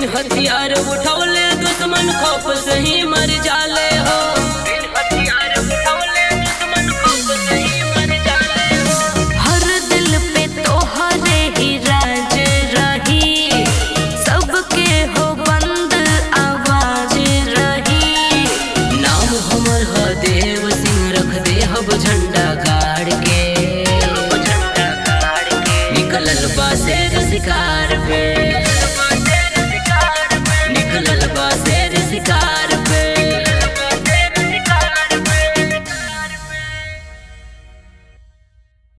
बिन हथियार उठौले दुश्मन खौफ से ही मर जाले हो बिन हथियार उठौले दुश्मन खौफ से ही मर जाले हो हर दिल पे तोहरे ही राज रही सबके हो बंद आवाज रही नाम हमर ह देव सिंह रख दे हब झंडा गाड़ के झंडा गाड़ के निकलल बा शेर शिकार पे